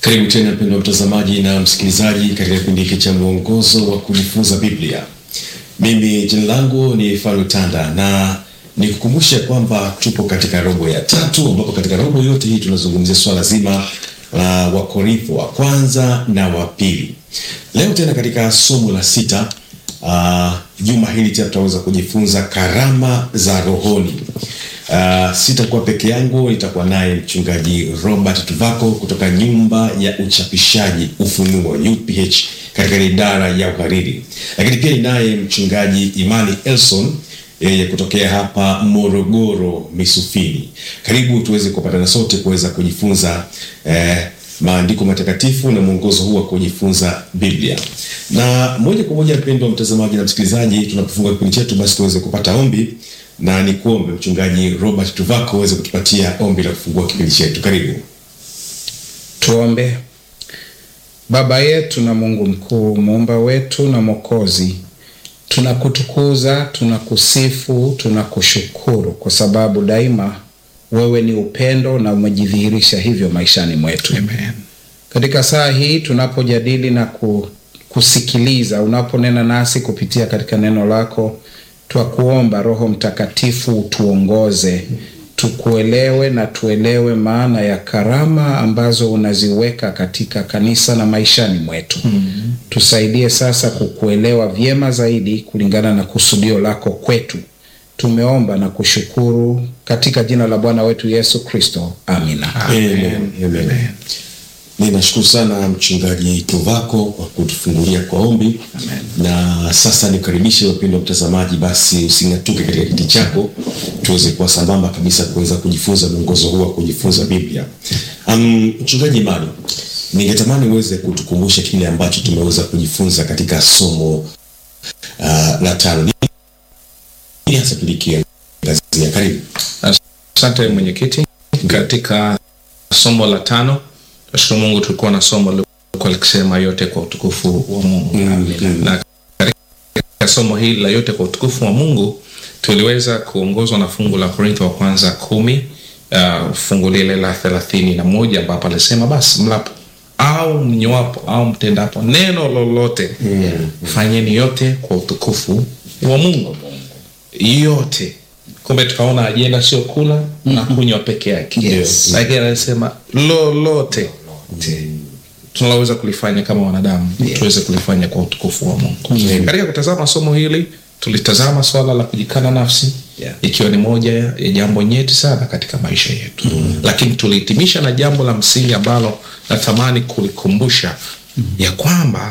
Karibu tena mpendwa mtazamaji na msikilizaji katika kipindi hiki cha mwongozo wa kujifunza Biblia. Mimi jina langu ni Faru Tanda na nikukumbushe kwamba tupo katika robo ya tatu, ambapo katika robo yote hii tunazungumzia swala zima la Wakorintho wa kwanza na wa pili. Leo tena katika somo la sita, uh, juma hili tena tutaweza kujifunza karama za rohoni. Uh, sitakuwa peke yangu, nitakuwa naye mchungaji Robert Tuvako kutoka nyumba ya uchapishaji Ufunuo UPH katika idara ya uhariri, lakini pia ninaye mchungaji Imani Elson yeye kutokea hapa Morogoro Misufini. Karibu tuweze kupatana sote kuweza kujifunza eh, maandiko matakatifu na mwongozo huu wa kujifunza Biblia. Na moja kwa moja, mpendwa mtazamaji na msikilizaji, tunapofungua kipindi chetu, basi tuweze kupata ombi na ni kuombe mchungaji Robert Tuvako aweze kutupatia ombi la kufungua kipindi chetu. Karibu. Tuombe. Baba yetu na Mungu mkuu, muumba wetu na Mwokozi, tunakutukuza, tunakusifu, tunakushukuru kwa sababu daima wewe ni upendo na umejidhihirisha hivyo maishani mwetu. Amen. Katika saa hii tunapojadili na ku, kusikiliza unaponena nasi kupitia katika neno lako, twakuomba Roho Mtakatifu utuongoze tukuelewe na tuelewe maana ya karama ambazo unaziweka katika kanisa na maishani mwetu. mm-hmm. Tusaidie sasa kukuelewa vyema zaidi kulingana na kusudio lako kwetu. Tumeomba na kushukuru katika jina la Bwana wetu Yesu Kristo, amina. Amen. Amen. Ninashukuru sana mchungaji Tuvako kwa kutufungulia kwa ombi na sasa nikaribishe wapendwa mtazamaji, basi using'atuke katika kiti chako, tuweze kuwa sambamba kabisa kuweza kujifunza mwongozo huu wa kujifunza Biblia. Um, mchungaji Imani, ningetamani uweze kutukumbusha kile ambacho tumeweza kujifunza katika somo uh, la tano. Nini hasa tulikiangazia? Karibu. Asante mwenyekiti. Katika somo la tano, nashukuru Mungu, tulikuwa na somo lilikuwa likisema yote kwa utukufu wa Mungu mm. na katika somo hili la yote kwa utukufu wa Mungu tuliweza kuongozwa na fungu la Korintho wa kwanza kumi uh, fungu lile la thelathini na moja ambapo alisema basi mlapo au mnywapo au mtendapo neno lolote Mm. fanyeni yote kwa utukufu wa Mungu yote. Kumbe tukaona ajenda sio kula na kunywa peke yake, Yes. lakini anasema lolote tunaweza kulifanya kama wanadamu tuweze kulifanya kwa utukufu wa Mungu. Katika kutazama somo hili tulitazama swala la kujikana nafsi Yeah. ikiwa ni moja ya jambo nyeti sana katika maisha yetu lakini tulihitimisha na jambo la msingi ambalo natamani kulikumbusha ya kwamba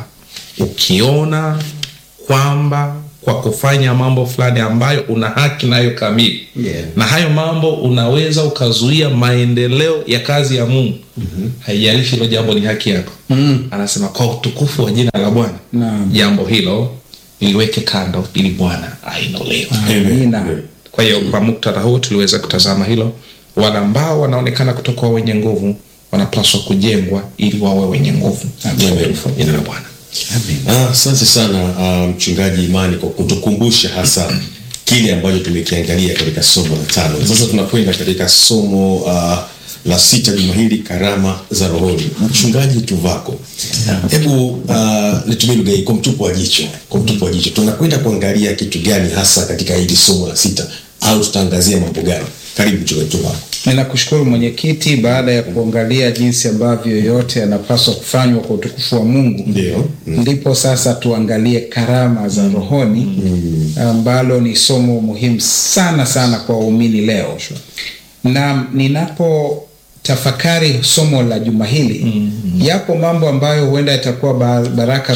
ukiona kwamba kwa kufanya mambo fulani ambayo una haki nayo kamili Yeah. na hayo mambo unaweza ukazuia maendeleo ya kazi ya Mungu haijalishi hilo jambo ni haki yako anasema kwa utukufu wa jina la Bwana Naam. jambo hilo liweke kando ili Bwana ainuliwe Amina. kwa hiyo kwa muktadha huu tuliweza kutazama hilo. Wale ambao wanaonekana kutokuwa wenye nguvu wanapaswa kujengwa ili wawe wenye nguvu. Amen. Jina la Bwana. Ah, Asante sana ah, mchungaji Imani kwa kutukumbusha hasa kile ambacho tumekiangalia katika somo la tano. Sasa tunakwenda katika somo ah, la sita juma hili, karama za rohoni. Mchungaji Tuvako, hebu ah, nitumie lugha hii kwa mtupo wa jicho, kwa mtupo wa jicho, tunakwenda kuangalia kitu gani hasa katika hili somo la sita, au tutaangazia mambo gani? Karibu mchungaji Tuvako. Ninakushukuru mwenyekiti, baada ya kuangalia jinsi ambavyo yote yanapaswa kufanywa kwa utukufu wa Mungu, Ndio. ndipo sasa tuangalie karama za rohoni ambalo ni somo muhimu sana sana kwa waumini leo. Na ninapo tafakari somo la juma hili, yapo mambo ambayo huenda yatakuwa ba- baraka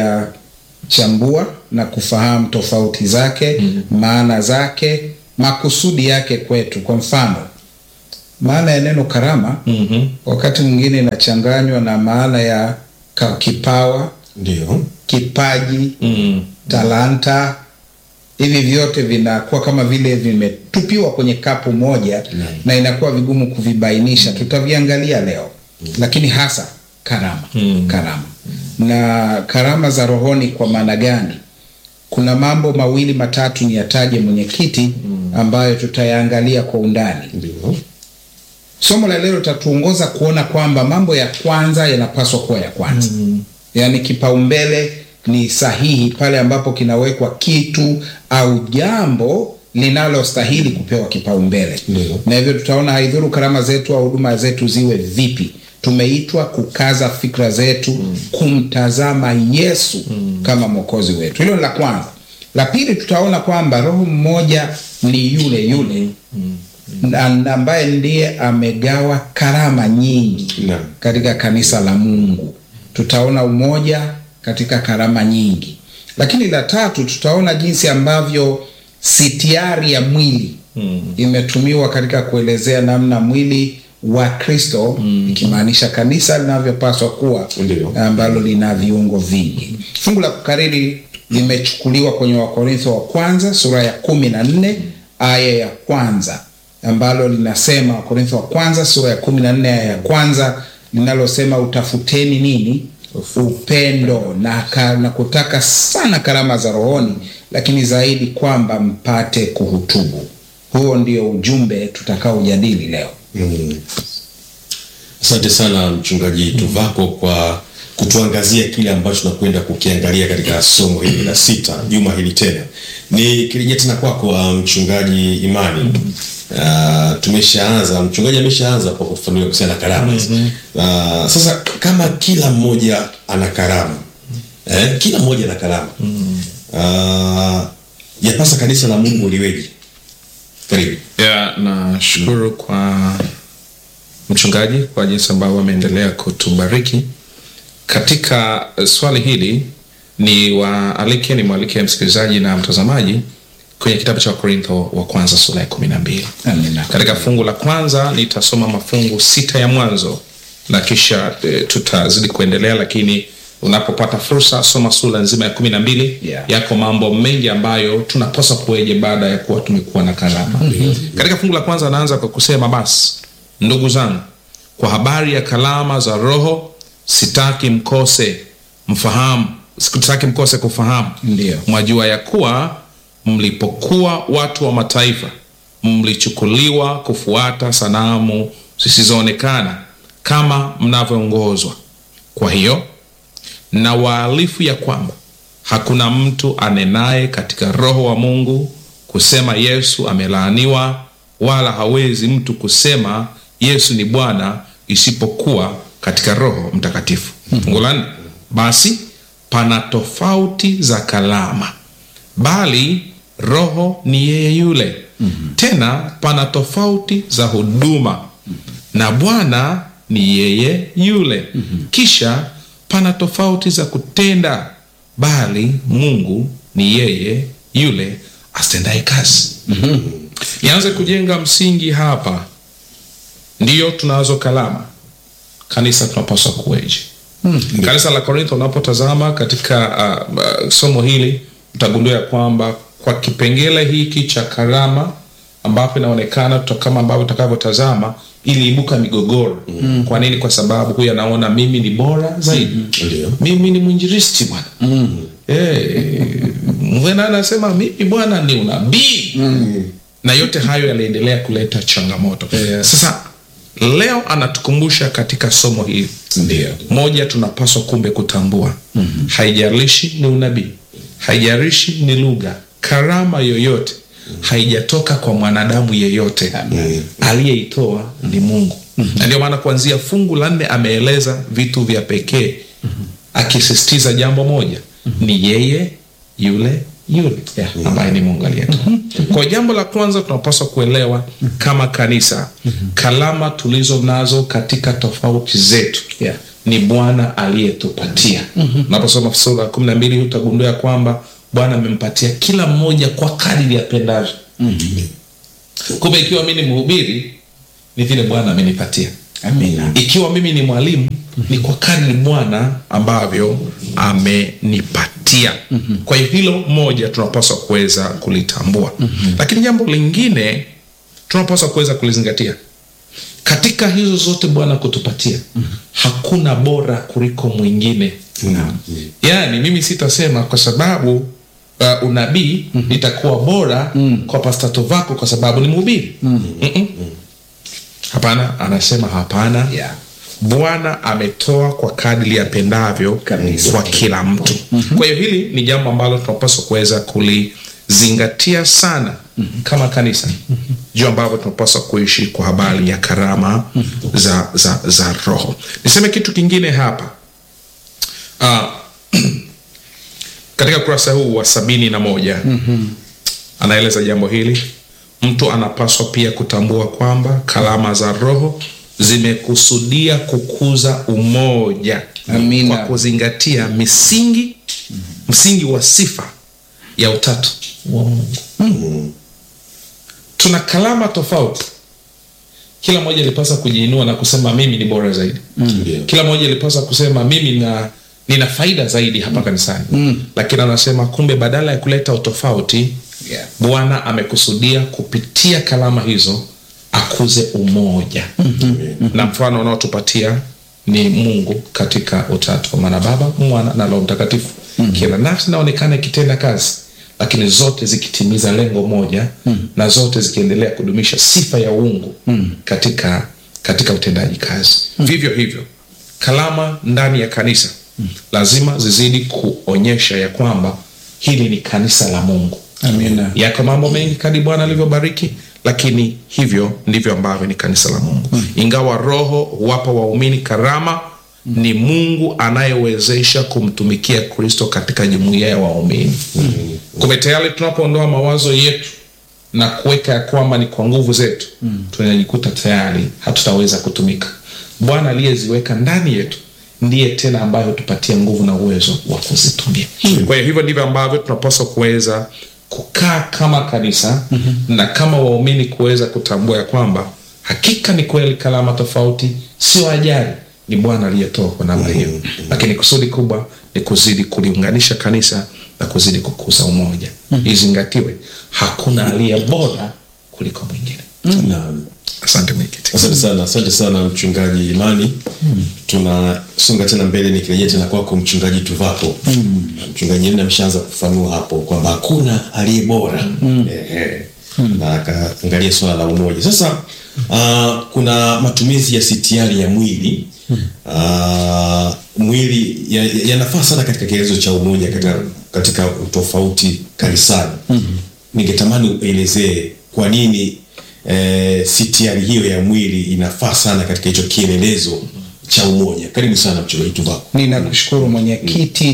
kuyachambua na kufahamu tofauti zake, maana zake, makusudi yake kwetu. Kwa mfano, maana ya neno karama Mhm. wakati mwingine inachanganywa na maana ya ka- kipawa, Ndio. kipaji, Mm. talanta. Hivi vyote vinakuwa kama vile vimetupiwa kwenye kapu moja na inakuwa vigumu kuvibainisha. Tutaviangalia leo, lakini hasa karama Mm. karama na karama za rohoni kwa maana gani? Kuna mambo mawili matatu ni yataje mwenyekiti, ambayo tutayaangalia kwa undani. Ndio. somo la leo litatuongoza kuona kwamba mambo ya kwanza yanapaswa kuwa ya kwanza mm. yaani kipaumbele ni sahihi pale ambapo kinawekwa kitu au jambo linalostahili kupewa kipaumbele Ndio. na hivyo tutaona haidhuru karama zetu au huduma zetu ziwe vipi tumeitwa kukaza fikra zetu mm. kumtazama yesu mm. kama mwokozi wetu hilo ni la kwanza la pili tutaona kwamba roho mmoja ni yule yule mm. na ambaye ndiye amegawa karama nyingi Naam. katika kanisa la mungu tutaona umoja katika karama nyingi lakini la tatu tutaona jinsi ambavyo sitiari ya mwili mm. imetumiwa katika kuelezea namna mwili wa kristo mm. ikimaanisha kanisa linavyopaswa kuwa Ndio. ambalo lina viungo vingi fungu la kukariri limechukuliwa kwenye wakorintho wa kwanza sura ya kumi na nne aya ya kwanza ambalo linasema wakorintho wa kwanza sura ya kumi na nne aya ya kwanza linalosema utafuteni nini upendo na, ka, na kutaka sana karama za rohoni lakini zaidi kwamba mpate kuhutubu huo ndio ujumbe tutakaojadili leo Mm. Asante sana mchungaji Tuvako kwa kutuangazia kile ambacho tunakwenda kukiangalia katika somo hili la sita juma hili tena. Ni kirejea tena kwako uh, mchungaji Imani. Uh, tumeshaanza mchungaji ameshaanza kwa kufafanua kuhusiana na karama. Uh, sasa kama kila mmoja ana karama eh, kila mmoja ana karama uh, yapasa kanisa la Mungu liweje? Karibu. ya nashukuru kwa mchungaji kwa jinsi ambavyo ameendelea kutubariki katika eh, swali hili ni waalike ni mwalike msikilizaji na mtazamaji kwenye kitabu cha wakorintho wa kwanza sura ya kumi na mbili Amina. katika fungu la kwanza nitasoma mafungu sita ya mwanzo na kisha e, tutazidi kuendelea lakini unapopata fursa soma sura nzima ya kumi na mbili Yeah. yako mambo mengi ambayo tunapaswa kueje baada ya kuwa tumekuwa na karama katika fungu la kwanza anaanza kwa kusema basi ndugu zangu kwa habari ya kalama za roho sitaki mkose mfahamu sitaki mkose kufahamu Ndiyo. mwajua ya kuwa mlipokuwa watu wa mataifa mlichukuliwa kufuata sanamu zisizoonekana kama mnavyoongozwa kwa hiyo na waalifu ya kwamba hakuna mtu anenaye katika roho wa mungu kusema yesu amelaaniwa wala hawezi mtu kusema yesu ni bwana isipokuwa katika roho mtakatifu fungu la nne basi pana tofauti za kalama bali roho ni yeye yule mm-hmm. tena pana tofauti za huduma mm-hmm. na bwana ni yeye yule mm-hmm. kisha pana tofauti za kutenda bali mungu ni yeye yule astendaye kazi mm-hmm. nianze kujenga msingi hapa ndiyo tunazo kalama kanisa tunapaswa kuweje hmm. kanisa la korintho unapotazama katika uh, uh, somo hili utagundua ya kwamba kwa kipengele hiki cha karama ambapo inaonekana tuta- kama ambavyo utakavyotazama iliibuka migogoro mm. kwa nini kwa sababu huyu anaona mimi ni bora zaidi Ndio. mimi ni mwinjiristi bwana mm. hey, mwena anasema mimi bwana ni unabii mm. na yote hayo yaliendelea kuleta changamoto Yes. sasa leo anatukumbusha katika somo hili Ndio. moja tunapaswa kumbe kutambua mm-hmm. haijalishi ni unabii haijalishi ni lugha karama yoyote haijatoka kwa mwanadamu yeyote aliyeitoa ni mungu mm-hmm. na ndio maana kuanzia fungu la nne ameeleza vitu vya pekee mm-hmm. akisisitiza jambo moja mm-hmm. ni yeye yule yule Yeah. ambaye ni mungu aliyetoa mm-hmm. kwa jambo la kwanza tunapaswa kuelewa kama kanisa mm-hmm. kalama tulizo nazo katika tofauti zetu Yeah. ni bwana aliyetupatia mm-hmm. unaposoma sura ya kumi na mbili utagundua ya kwamba bwana amempatia kila mmoja kwa kadiri apendavyo mm-hmm. kumbe ikiwa mi ni mhubiri ni vile bwana amenipatia Amina. ikiwa mimi ni mwalimu ni kwa kadri bwana ambavyo amenipatia mm-hmm. kwa hiyo hilo moja tunapaswa kuweza kulitambua mm-hmm. lakini jambo lingine tunapaswa kuweza kulizingatia katika hizo zote bwana kutupatia mm-hmm. hakuna bora kuliko mwingine Naam. yaani mimi sitasema kwa sababu uh, unabii mm-hmm. nitakuwa bora mm. kwa pastato vako kwa sababu ni mhubiri mm-hmm. hapana anasema hapana Yeah. bwana ametoa kwa kadri apendavyo Kabisa. kwa kila mtu kwa hiyo hili ni jambo ambalo tunapaswa kuweza kulizingatia sana kama kanisa juu ambavyo tunapaswa kuishi kwa habari ya karama za, za, za roho niseme kitu kingine hapa uh, katika ukurasa huu wa sabini na moja anaeleza jambo hili mtu anapaswa pia kutambua kwamba kalama za roho zimekusudia kukuza umoja Amina. kwa kuzingatia misingi msingi wa sifa ya utatu wa mungu tuna kalama tofauti kila mmoja ilipasa kujiinua na kusema mimi ni bora zaidi Ndio. kila mmoja ilipasa kusema mimi na nina faida zaidi hapa kanisani mm. lakini anasema kumbe badala ya kuleta utofauti Yeah. bwana amekusudia kupitia kalama hizo akuze umoja mm-hmm. na mfano unaotupatia ni mungu katika utatu kwa maana baba mwana na roho mtakatifu mm-hmm. kila nafsi inaonekana ikitenda kazi lakini zote zikitimiza lengo moja mm-hmm. na zote zikiendelea kudumisha sifa ya uungu mm-hmm. katika katika utendaji kazi mm-hmm. vivyo hivyo kalama ndani ya kanisa mm-hmm. lazima zizidi kuonyesha ya kwamba hili ni kanisa la mungu Amina. yako mambo mengi kadi bwana alivyobariki lakini hivyo ndivyo ambavyo ni kanisa la mungu mm. ingawa roho huwapa waumini karama mm. ni mungu anayewezesha kumtumikia kristo katika jumuiya ya waumini mm. kumbe tayari tunapoondoa mawazo yetu na kuweka ya kwamba ni kwa nguvu zetu mm. tunajikuta tayari hatutaweza kutumika bwana aliyeziweka ndani yetu ndiye tena ambaye hutupatia nguvu na uwezo wa kuzitumia kwa hiyo hivyo ndivyo ambavyo tunapaswa kuweza kukaa kama kanisa mm-hmm. na kama waumini kuweza kutambua ya kwamba hakika ni kweli kalama tofauti sio ajali ni bwana aliyetoa kwa namna hiyo mm-hmm. lakini kusudi kubwa ni kuzidi kuliunganisha kanisa na kuzidi kukuza umoja mm-hmm. izingatiwe hakuna aliye bora kuliko mwingine Naam. asante mwenyekiti asante sana asante sana mchungaji imani tunasonga tena mbele nikirejea tena kwako mchungaji tuvapo mchungaji Imani ameshaanza kufanua hapo kwamba hakuna aliye bora Ehe. na akaangalia swala la umoja sasa uh, kuna matumizi ya sitiari ya mwili uh, mwili yanafaa ya yanafaa sana katika kielezo cha umoja katika, katika utofauti kanisani ningetamani uelezee kwa nini eh, sitiari hiyo ya mwili inafaa sana katika hicho kielelezo cha umoja karibu sana mchungaji tuvako ninakushukuru mwenyekiti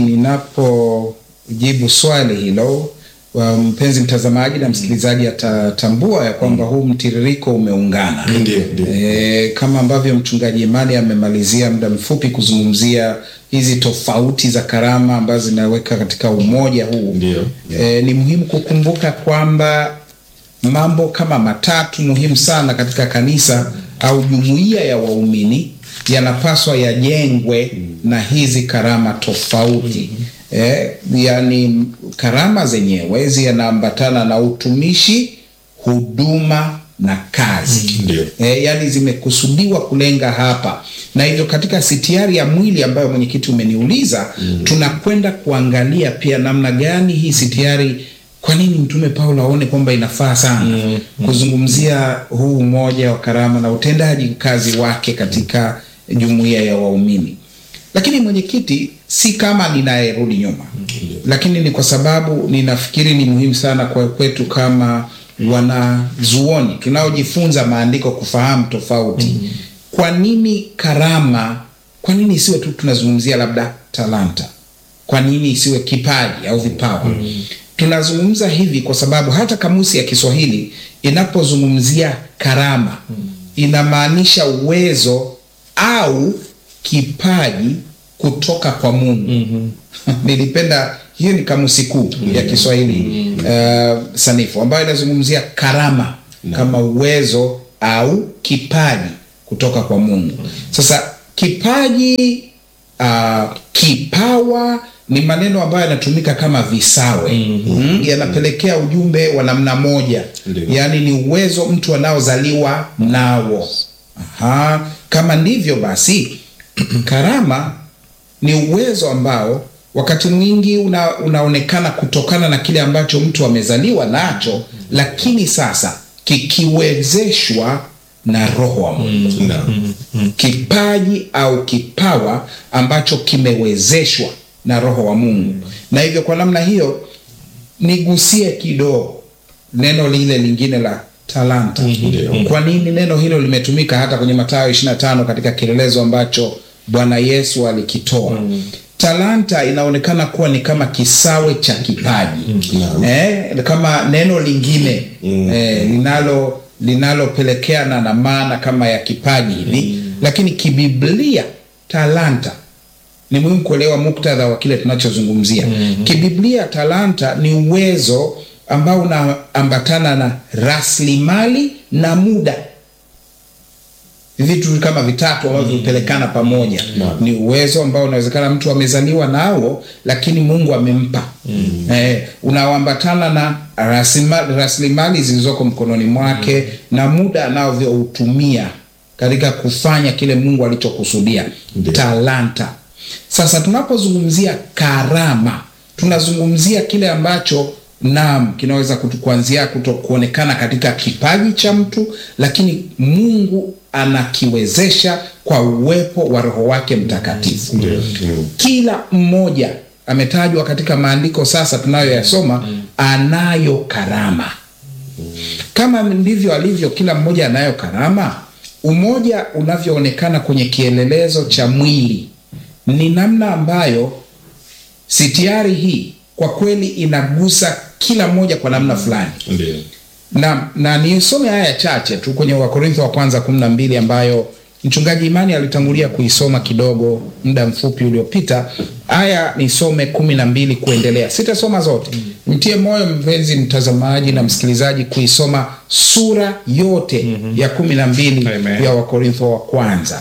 ninapojibu swali hilo wa mpenzi mtazamaji na msikilizaji atatambua ya kwamba huu mtiririko umeungana Ndio, ndio. e, kama ambavyo mchungaji imani amemalizia muda mfupi kuzungumzia hizi tofauti za karama ambazo zinaweka katika umoja huu Ndio. e, ni muhimu kukumbuka kwamba mambo kama matatu muhimu sana katika kanisa au jumuiya ya waumini yanapaswa yajengwe na hizi karama tofauti eh, yani karama zenyewe zinaambatana na utumishi huduma na kazi Ndio. e, yani zimekusudiwa kulenga hapa na hivyo katika sitiari ya mwili ambayo mwenyekiti umeniuliza mm. tunakwenda kuangalia pia namna gani hii sitiari kwa nini mtume paulo aone kwamba inafaa sana mm. kuzungumzia huu umoja wa karama na utendaji kazi wake katika jumuiya ya waumini lakini mwenyekiti si kama ninayerudi nyuma lakini ni kwa sababu ninafikiri ni muhimu sana kwa kwetu kama wanazuoni tunaojifunza maandiko kufahamu tofauti mm-hmm. kwa nini karama kwa nini isiwe tu tunazungumzia labda talanta kwa nini isiwe kipaji au vipawa mm-hmm. tunazungumza hivi kwa sababu hata kamusi ya kiswahili inapozungumzia karama mm-hmm. inamaanisha uwezo au kipaji kutoka kwa mungu mm-hmm. nilipenda hiyo ni kamusi kuu mm-hmm. ya kiswahili mm-hmm. uh, sanifu ambayo inazungumzia karama no. kama uwezo au kipaji kutoka kwa mungu sasa kipaji uh, kipawa ni maneno ambayo yanatumika kama visawe mm-hmm. yanapelekea ujumbe wa namna moja Ndio. yaani ni uwezo mtu anaozaliwa nawo Aha. kama ndivyo basi karama ni uwezo ambao wakati mwingi una, unaonekana kutokana na kile ambacho mtu amezaliwa nacho lakini sasa kikiwezeshwa na roho wa Mungu Naam. kipaji au kipawa ambacho kimewezeshwa na roho wa Mungu. Na hivyo kwa namna hiyo nigusie kidogo neno lile lingine la talanta. Ndio. Kwa nini neno hilo limetumika hata kwenye Mathayo 25 katika kielelezo ambacho Bwana Yesu alikitoa? Talanta inaonekana kuwa ni kama kisawe cha kipaji Naam. eh, kama neno lingine eh, linalo linalopelekeana na maana kama ya kipaji hivi lakini kibiblia talanta ni muhimu kuelewa muktadha wa kile tunachozungumzia kibiblia talanta ni uwezo ambao unaambatana na rasilimali na muda vitu kama vitatu ambavyo vipelekana pamoja Naam. ni uwezo ambao unawezekana mtu amezaliwa nao lakini mungu amempa eh, unaoambatana na rasimali- rasilimali zilizoko mkononi mwake na muda anavyoutumia katika kufanya kile mungu alichokusudia Ndio. talanta sasa tunapozungumzia karama tunazungumzia kile ambacho naam kinaweza kutu- kuanzia kuto kuonekana katika kipaji cha mtu lakini mungu anakiwezesha kwa uwepo wa roho wake mtakatifu Ndio. Mm. kila mmoja ametajwa katika maandiko sasa tunayoyasoma anayo karama kama ndivyo alivyo kila mmoja anayo karama umoja unavyoonekana kwenye kielelezo cha mwili ni namna ambayo sitiari hii kwa kweli inagusa kila mmoja kwa namna fulani Ndio. na, na nisome haya chache tu kwenye wakorintho wa kwanza kumi na mbili ambayo mchungaji imani alitangulia kuisoma kidogo muda mfupi uliopita aya nisome kumi na mbili kuendelea sitasoma zote mtie moyo mpenzi mtazamaji na msikilizaji kuisoma sura yote ya kumi na mbili Amen. ya wakorintho wa kwanza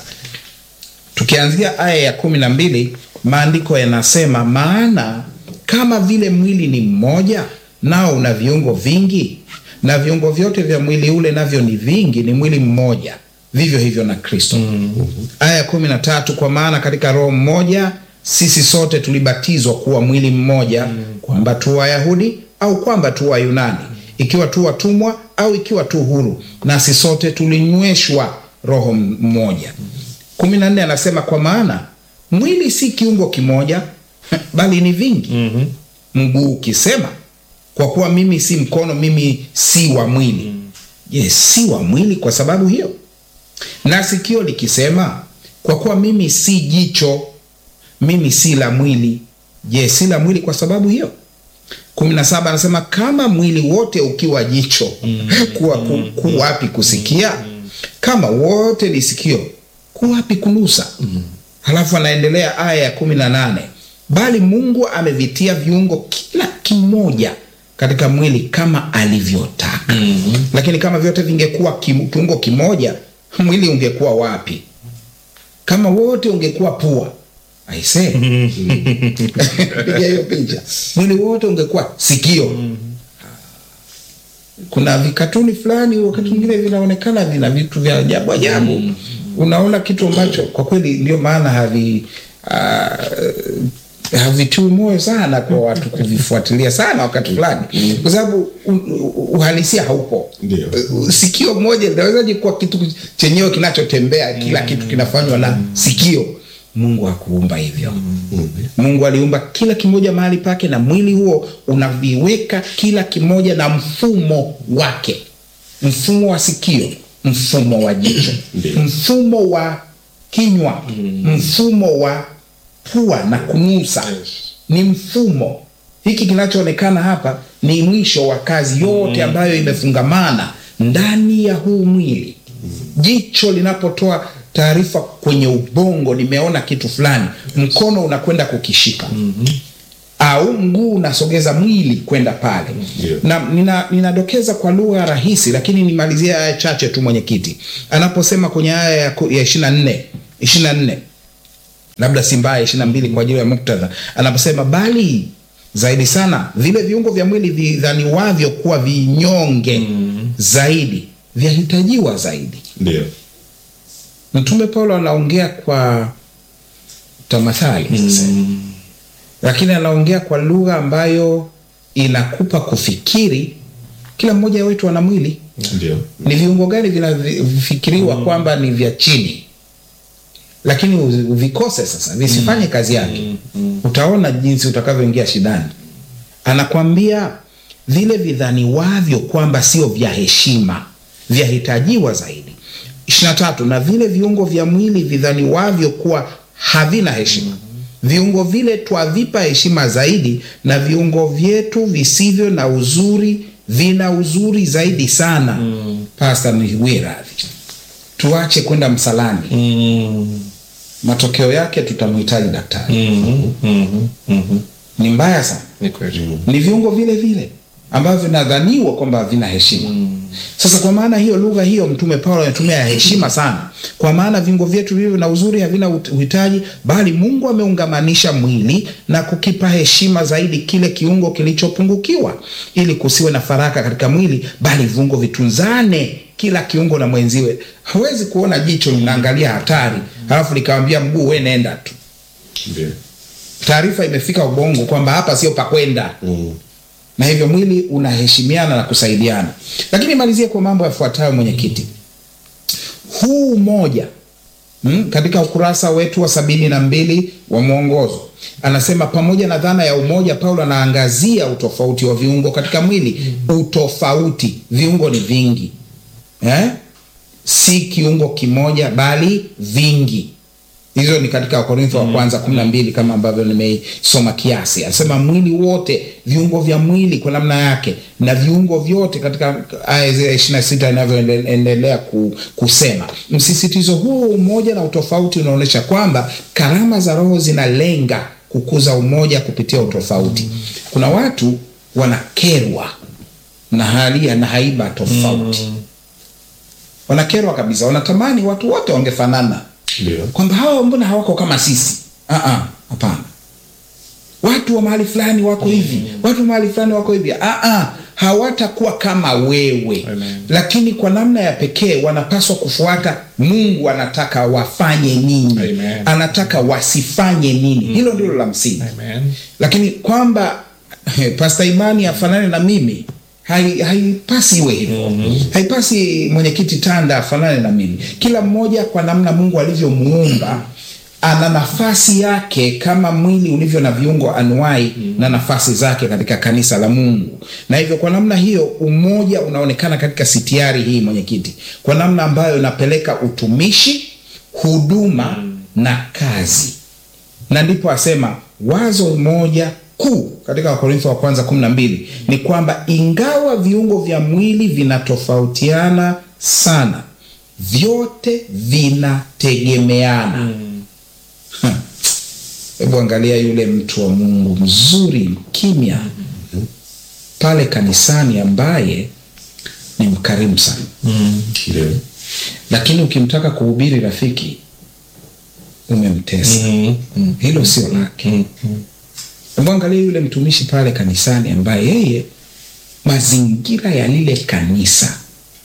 tukianzia aya ya kumi na mbili maandiko yanasema maana kama vile mwili ni mmoja nao una viungo vingi na viungo vyote vya mwili ule navyo ni vingi ni mwili mmoja vivyo hivyo na kristo aya ya kumi na tatu kwa maana katika roho mmoja sisi sote tulibatizwa kuwa mwili mmoja kwamba tu wayahudi au kwamba tu wayunani ikiwa tu watumwa au ikiwa tu huru nasi sote tulinyweshwa roho mmoja kumi na nne anasema kwa maana mwili si kiungo kimoja bali ni vingi mm-hmm. mguu ukisema kwa kuwa mimi si mkono mimi si wa mwili je yes, si wa mwili kwa sababu hiyo na sikio likisema kwa kuwa mimi si jicho mimi si la mwili je si la mwili kwa sababu hiyo kumi na saba anasema kama mwili wote ukiwa jicho kuwa ku, ku wapi kusikia kama wote ni sikio ku wapi kunusa halafu anaendelea aya ya kumi na nane bali mungu amevitia viungo kila kimoja katika mwili kama alivyotaka mm-hmm. lakini kama vyote vingekuwa kim, kiungo kimoja mwili ungekuwa wapi kama wote ungekuwa pua aise piga hiyo picha mwili wote ungekuwa sikio kuna vikatuni fulani wakati mwingine vinaonekana vina vitu vya ajabu ajabu unaona kitu ambacho kwa kweli ndio maana havi uh, havitiwi moyo sana kwa watu kuvifuatilia sana wakati fulani kwa sababu u- u- uhalisia haupo Ndio. Uh, sikio moja linawezaje kuwa kitu chenyewe kinachotembea kila kitu kinafanywa na sikio mungu hakuumba hivyo mungu aliumba kila kimoja mahali pake na mwili huo unaviweka kila kimoja na mfumo wake mfumo wa sikio mfumo wa jicho Ndio. mfumo wa kinywa mfumo wa pua na kunusa ni mfumo hiki kinachoonekana hapa ni mwisho wa kazi yote ambayo imefungamana ndani ya huu mwili jicho linapotoa taarifa kwenye ubongo nimeona kitu fulani mkono unakwenda kukishika mm-hmm. au mguu unasogeza mwili kwenda pale Ndio. na nina- ninadokeza kwa lugha rahisi lakini nimalizie aya chache tu mwenyekiti anaposema kwenye aya ya ku- ya ishirina nne ishirina nne labda si mbaya ishirina mbili kwa ajili ya muktadha anaposema bali zaidi sana vile viungo vya mwili vidhaniwavyo kuwa vinyonge mm. zaidi vyahitajiwa zaidi Ndio. mtume paulo anaongea kwa tamathali mm. lakini anaongea kwa lugha ambayo inakupa kufikiri kila mmoja wetu ana mwili Ndio. ni viungo gani vinafikiriwa kwamba ni vya chini lakini uzi- uvikose sasa visifanye kazi yake utaona jinsi utakavyoingia shidani anakwambia vile vidhaniwavyo kwamba sio vya heshima vyahitajiwa zaidi ishirina tatu na vile viungo vya mwili vidhaniwavyo kuwa havina heshima viungo vile twavipa heshima zaidi na viungo vyetu visivyo na uzuri vina uzuri zaidi sana mm. pasta niwie radhi tuache kwenda msalani Mm. matokeo yake tutamhitaji daktari Mhm. Mhm. Mhm. ni mbaya sana Ni kweli. ni viungo vile vile ambavyo vinadhaniwa kwamba havina heshima sasa kwa maana hiyo lugha hiyo mtume paulo anatumia ya heshima sana kwa maana viungo vyetu vilivyo na uzuri havina ut- uhitaji bali mungu ameungamanisha mwili na kukipa heshima zaidi kile kiungo kilichopungukiwa ili kusiwe na faraka katika mwili bali viungo vitunzane kila kiungo na mwenziwe hawezi kuona jicho linaangalia hatari halafu likawambia mguu we nenda tu Ndio. taarifa imefika ubongo kwamba hapa sio pakwenda Mm. na hivyo mwili unaheshimiana na kusaidiana lakini malizie kwa mambo yafuatayo mwenyekiti huu umoja mm, katika ukurasa wetu wa sabini na mbili wa mwongozo anasema pamoja na dhana ya umoja paulo anaangazia utofauti wa viungo katika mwili utofauti viungo ni vingi eh? si kiungo kimoja bali vingi hizo ni katika wakorintho wa kwanza kumi na mbili kama ambavyo nimeisoma kiasi anasema mwili wote viungo vya mwili kwa namna yake na viungo vyote katika aya zile ishiri na sita inavyoendelea ku, kusema msisitizo huo wa umoja na utofauti unaonyesha kwamba karama za roho zinalenga kukuza umoja kupitia utofauti kuna watu wanakerwa na hali na haiba tofauti wanakerwa kabisa wanatamani watu wote wangefanana Ndio. kwamba hawa mbona hawako kama sisi Ah, ah, hapana watu wa mahali fulani wako hivi watu wa mahali fulani wako hivi Ah, ah, hawatakuwa kama wewe Amen. lakini kwa namna ya pekee wanapaswa kufuata mungu anataka wafanye nini Amen. anataka wasifanye nini hilo ndilo la msingi Amen. lakini kwamba pasta imani afanane na mimi hai- haipasi iwe hivyo haipasi mwenyekiti tanda afanane na mimi kila mmoja kwa namna mungu alivyomuumba ana nafasi yake kama mwili ulivyo na viungo anuai na nafasi zake katika kanisa la mungu na hivyo kwa namna hiyo umoja unaonekana katika sitiari hii mwenyekiti kwa namna ambayo inapeleka utumishi huduma na kazi na ndipo asema wazo moja kuu katika wakorintho wa kwanza kumi na mbili ni kwamba ingawa viungo vya mwili vinatofautiana sana vyote vinategemeana Ha. hebu angalia yule mtu wa mungu mzuri mkimya pale kanisani ambaye ni mkarimu sana Ndio. lakini ukimtaka kuhubiri rafiki umemtesa Mhm. hilo sio lake Mhm. Hebu angalia yule mtumishi pale kanisani ambaye yeye mazingira ya lile kanisa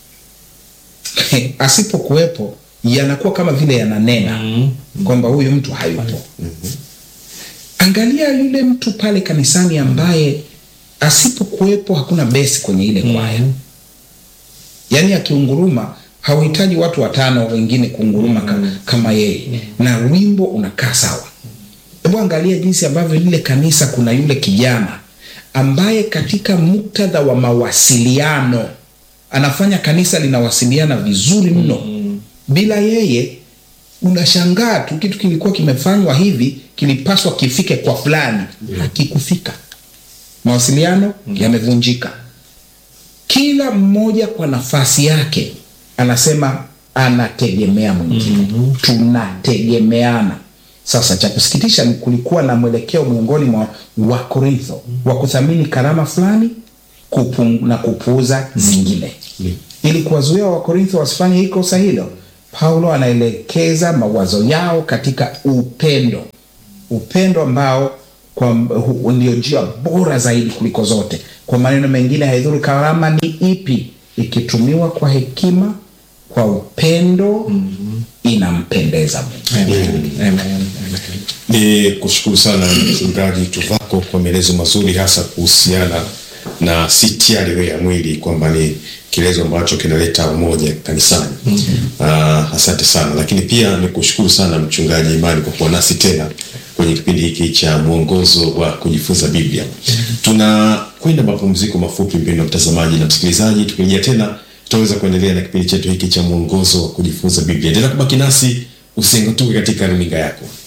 asipokuwepo yanakuwa kama vile yananena kwamba huyu mtu hayupo angalia yule mtu pale kanisani ambaye asipokuwepo hakuna besi kwenye ile kwaya yaani akiunguruma hauhitaji watu watano wengine kuunguruma ka, kama yeye na wimbo unakaa sawa hebu angalia jinsi ambavyo lile kanisa kuna yule kijana ambaye katika muktadha wa mawasiliano anafanya kanisa linawasiliana vizuri mno bila yeye unashangaa tu kitu kilikuwa kimefanywa hivi kilipaswa kifike kwa fulani hakikufika mawasiliano yamevunjika kila mmoja kwa nafasi yake anasema anategemea mwingine tunategemeana sasa cha kusikitisha ni kulikuwa na mwelekeo miongoni mwa wakorintho wa kuthamini karama fulani kupung, na kupuuza zingine Ndio. ili kuwazuia wakorintho wasifanye hii kosa hilo paulo anaelekeza mawazo yao katika upendo upendo ambao kwa hu- ndio njia bora zaidi kuliko zote kwa maneno mengine haidhuru karama ni ipi ikitumiwa kwa hekima kwa upendo inampendeza mungu Amen. Amen. Amen. Ni kushukuru sana mchungaji Tuvako kwa maelezo mazuri hasa kuhusiana na si tiari ya mwili kwamba ni kielezo ambacho kinaleta umoja kanisani. Uh, asante sana, lakini pia ni kushukuru sana mchungaji Imani kwa kuwa nasi tena kwenye kipindi hiki cha mwongozo wa kujifunza Biblia. Tunakwenda mapumziko mafupi, mpendwa mtazamaji na msikilizaji. Tukirejea tena, tutaweza kuendelea na kipindi chetu hiki cha mwongozo wa kujifunza Biblia. Endelea kubaki nasi, usingatuke katika runinga yako.